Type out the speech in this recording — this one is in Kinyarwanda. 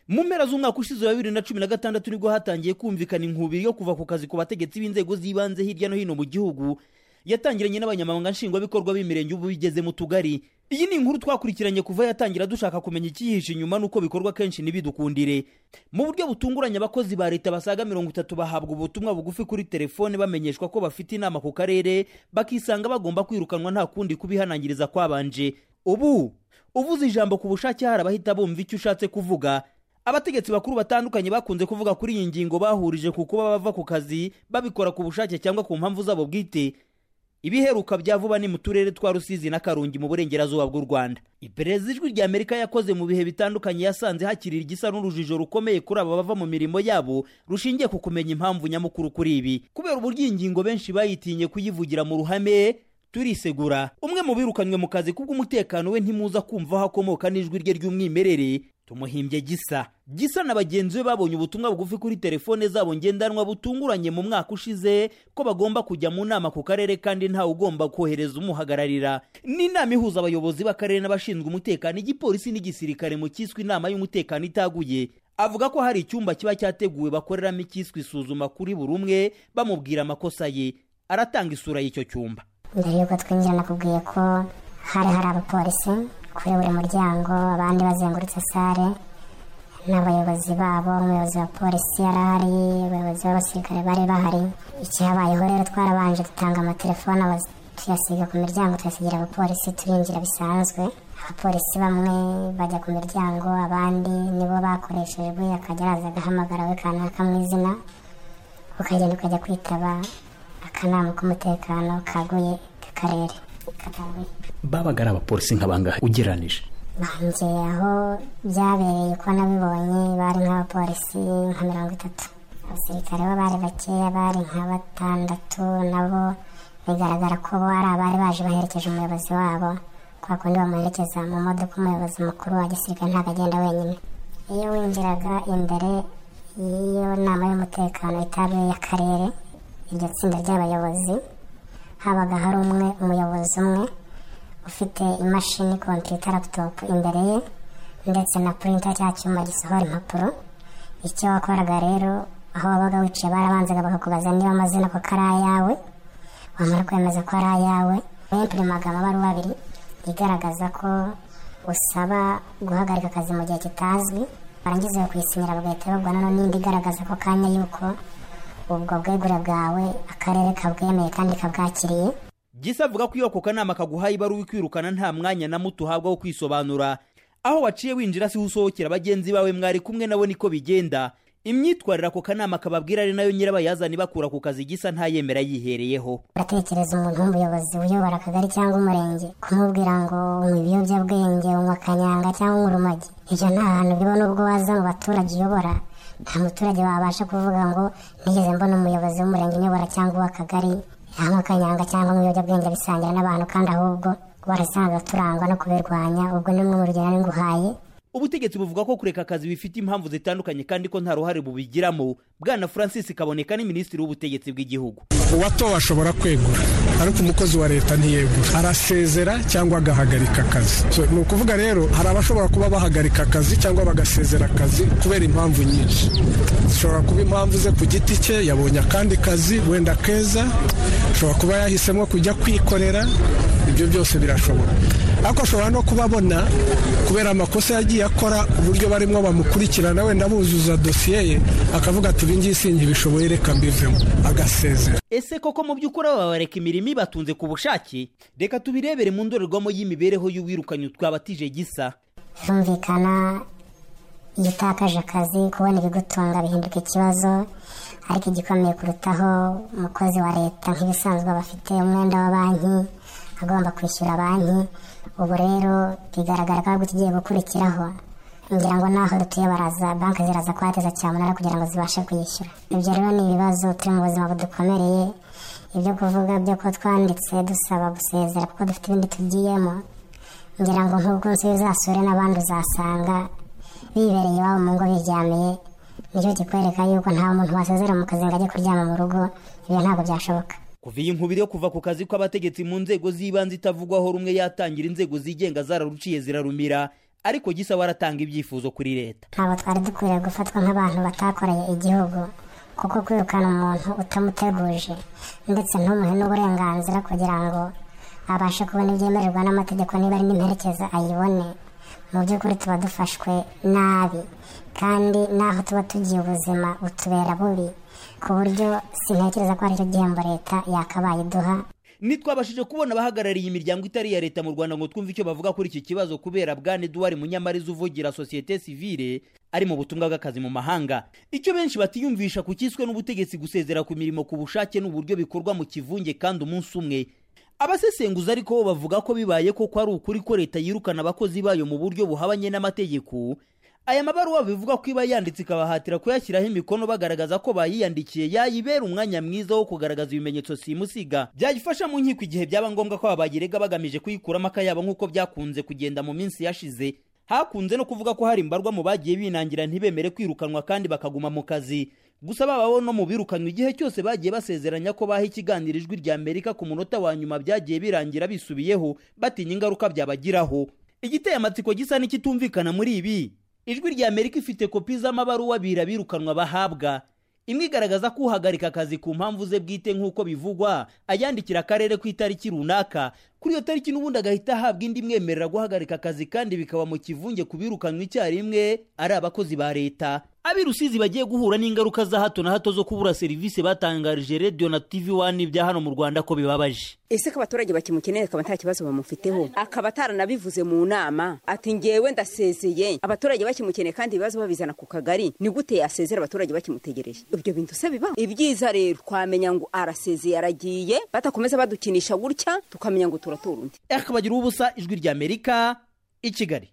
mu mpera z'umwaka ushize wa bibiri na cumi na gatandatu nibwo hatangiye kumvikana inkubiri yo kuva ku kazi ku bategetsi b'inzego z'ibanze hirya no hino mu gihugu yatangiranye n'abanyamabanga nshingwabikorwa b'imirenge ubu bigeze mu tugari iyi ni inkuru twakurikiranye kuva yatangira dushaka kumenya ikiyihishe inyuma n'uko bikorwa kenshi ntibidukundire mu buryo butunguranye abakozi ba leta basaga mirongo itatu bahabwa ubutumwa bugufi kuri telefone bamenyeshwa ko bafite inama ku karere bakisanga bagomba kwirukanwa nta kundi kubihanangiriza kwabanje ubu uvuze ijambo ku bushake hari abahita bumva icyo ushatse kuvuga abategetsi bakuru batandukanye bakunze kuvuga kuri iyi ngingo bahurije ku kuba bava ku kazi babikora ku bushake cyangwa ku mpamvu zabo bwite ibiheruka bya vuba ni mu turere twa rusizi na karongi mu burengerazuba bw'u rwanda iperereza ijwi rya amerika yakoze mu bihe bitandukanye yasanze hakiri igisa n'urujijo rukomeye kuri aba bava mu mirimo yabo rushingiye ku kumenya impamvu nyamukuru kuri ibi kubera uburyo iyi ngingo benshi bayitinye kuyivugira mu ruhame turisegura umwe mu birukanywe mu kazi kubw'umutekano we ntimuza kumva aho akomoka n'ijwi rye ry'umwimerere tumuhimbye gisa gisa na bagenzi be babonye ubutumwa bugufi kuri telefone zabo ngendanwa butunguranye mu mwaka ushize ko bagomba kujya mu nama ku karere kandi ntawe ugomba kohereza umuhagararira ni inama ihuza abayobozi b'akarere n'abashinzwe umutekano igipolisi n'igisirikare mu cyiswe inama y'umutekano itaguye avuga ko hari icyumba kiba cyateguwe bakoreramo icyiswe isuzuma kuri buri umwe bamubwira amakosa ye aratanga isura y'icyo cyumba mbere y'uko twinjira nakubwiye ko hari hari abapolisi kuri buri muryango abandi bazengurutse sale n'abayobozi babo umuyobozi wa polisi yari ahari abayobozi b'abasirikare bari bahari ikihabayeho rero twarabanje dutanga amatelefone tuyasiga ku miryango tuyasigira abapolisi turinjira bisanzwe abapolisi bamwe bajya ku miryango abandi nibo bakoreshejwe akajya araza agahamagara we kanaka mu izina ukagenda ukajya kwitaba akanama k'umutekano kaguye k'akarere babaga ari abapolisi nk'abangahe ugereranije banjye aho byabereye uko nabibonye bari nk'abapolisi nka mirongo itatu abasirikare bo bari bakeya bari nka batandatu nabo bigaragara ko bo ari abari baje baherekeje umuyobozi wabo kwa kundi bamuherekeza mu modoka umuyobozi mukuru wa gisirikare ntabwo agenda wenyine iyo winjiraga imbere y'iyo nama y'umutekano itabiye y'akarere iryo tsinda ry'abayobozi habaga hari umwe umuyobozi umwe ufite imashini kompiyuta laputopu imbere ye ndetse na purinta cya cyuma gisohora impapuro icyo wakoraga rero aho wabaga wicaye barabanzaga bakakubaza niba amazina koko ari ayawe wamara kwemeza ko ari ayawe wempurimaga amabaruwa abiri igaragaza ko usaba guhagarika akazi mu gihe kitazwi barangiza bakuyisinyira bagahita bagwa nano n'indi igaragaza ko kanya yuko ubwo bwegure bwawe akarere kabwemeye kandi kabwakiriye gisa avuga ko iyo ako kanama kaguhaye ibaruwa ikwirukana nta mwanya na muto uhabwa wo kwisobanura aho waciye winjira siho usohokera bagenzi bawe mwari kumwe nabo niko bigenda imyitwarire ako kanama kababwira ari nayo nyirabayazani bakura ku kazi gisa ntayemera yihereyeho uratekereza umuntu w'umuyobozi uyobora akagari cyangwa umurenge kumubwira ngo unywa ibiyobyabwenge unywa kanyanga cyangwa unywa urumogi ibyo nta hantu biba n'ubwo waza mu baturage uyobora nta muturage wabasha kuvuga ngo nigeze mbona umuyobozi w'umurenge uyobora cyangwa uw'akagari yanywa akanyanga cyangwa ibiyobyabwenge bisangira n'abantu kandi ahubwo barasanzwe turangwa no kubirwanya ubwo ni bumwe mu rugero ari nguhaye ubutegetsi buvuga ko kureka akazi bifite impamvu zitandukanye kandi ko nta ruhare bubigiramo bwana francis kaboneka ni minisitiri w'ubutegetsi bw'igihugu uwatowe ashobora kwegura ariko umukozi wa leta ntiyegura arasezera cyangwa agahagarika akazi ni ukuvuga rero hari abashobora kuba bahagarika akazi cyangwa bagasezera akazi kubera impamvu nyinshi zishobora kuba impamvu ze ku giti cye yabonye akandi kazi wenda keza ashobora kuba yahisemo kujya kwikorera ibyo byose birashobora ariko ashobora no kuba abona kubera amakosa yagiye akora uburyo barimo bamukurikirana wenda buzuza dosiye ye akavuga ati ibi ngibi sinkibishoboye reka mbivemo agasezera ese koko mu by'ukuri aba bareka imirimo ibatunze ku bushake reka tubirebere mu ndorerwamo y'imibereho y'uwirukanye twabatije gisa birumvikana iyo utakaje akazi kubona ibigutunga bihinduka ikibazo ariko igikomeye kurutaho umukozi wa leta nk'ibisanzwe aba afite umwenda wa banki agomba kwishyura banki ubu rero bigaragara ko ahubwo tugiye gukurikiraho ngira ngo naho dutuye baraza banki ziraza kuhateza cyamunara kugira ngo zibashe kuyishyura ibyo rero ni ibibazo turi mu buzima budukomereye ibyo kuvuga byo ko twanditse dusaba gusezera kuko dufite ibindi tugiyemo ngira ngo nk'ubwo nzu bizasure n'abandi uzasanga bibereye iwabo mu ngo biryamiye nicyo kikwereka yuko nta muntu wasezera mu kazi ngo ajye kuryama mu rugo ibyo ntabwo byashoboka kuva iyi nkubiri yo kuva ku kazi kw'abategetsi mu nzego z'ibanze itavugwaho rumwe yatangira inzego zigenga zararuciye zirarumira ariko gisa waratanga ibyifuzo kuri leta ntabwo twari dukwiriye gufatwa nk'abantu batakoreye igihugu kuko kwirukana umuntu utamuteguje ndetse ntumuhe n'uburenganzira kugira ngo abashe kubona ibyemererwa n'amategeko niba ari n'imperekeza ayibone mu by'ukuri tuba dufashwe nabi kandi n'aho tuba tugiye ubuzima butubera bubi ku buryo sintekereza ko ari cyo gihembo leta yakabaye iduha ntitwabashije kubona abahagarariye imiryango itari iya leta mu rwanda ngo twumve icyo bavuga kuri iki kibazo kubera bwana eduwari munyamariza uvugira sosiyete sivire ari mu butumwa bw'akazi mu mahanga icyo benshi batiyumvisha ku cyiswe n'ubutegetsi gusezera ku mirimo ku bushake n'uburyo bikorwa mu kivunge kandi umunsi umwe abasesenguza ariko bo bavuga ko bibaye koko ari ukuri ko leta yirukana abakozi bayo mu buryo buhabanye n'amategeko aya mabaruwa bivuga ko iba yanditse ikabahatira kuyashyiraho imikono bagaragaza ko bayiyandikiye yayibera umwanya mwiza wo kugaragaza ibimenyetso simusiga byayifasha mu nkiko igihe byaba ngombwa ko abayirega bagamije kuyikuramo akayabo nk'uko byakunze kugenda mu minsi yashize hakunze no kuvuga ko hari imbarwa mu bagiye binangira ntibemere kwirukanwa kandi bakaguma mu kazi gusa babaho no mu birukanwa igihe cyose bagiye basezeranya ko baha ikiganiro ijwi rya amerika ku munota wa nyuma byagiye birangira bisubiyeho batinya ingaruka byabagiraho igiteye amatsiko gisa n'ikitumvikana muri ibi ijwi rya amerika ifite kopi z'amabaruwa abiri abirukanwa bahabwa imwe igaragaza ko uhagarika akazi ku mpamvu ze bwite nk'uko bivugwa ayandikira akarere ku itariki runaka kuri iyo tariki n'ubundi agahita ahabwa indi imwemerera guhagarika akazi kandi bikaba mu kivunge ku birukanwa icyarimwe ari abakozi ba leta ab'i rusizi bagiye guhura n'ingaruka za hato na hato zo kubura serivisi batangarije radiyo na tivi wani bya hano mu rwanda ko bibabaje ese ko abaturage bakimukeneye akaba nta kibazo bamufiteho akaba ataranabivuze mu nama ati ngewe ndasezeye abaturage bakimukeneye kandi ibibazo babizana ku kagari ni gute yasezera abaturage bakimutegereje ibyo bintu se biba ibyiza rero twamenya ngo arasezeye aragiye batakomeza badukinisha gutya tukamenya ngo turatora undi akabagira ubusa ijwi rya amerika i kigali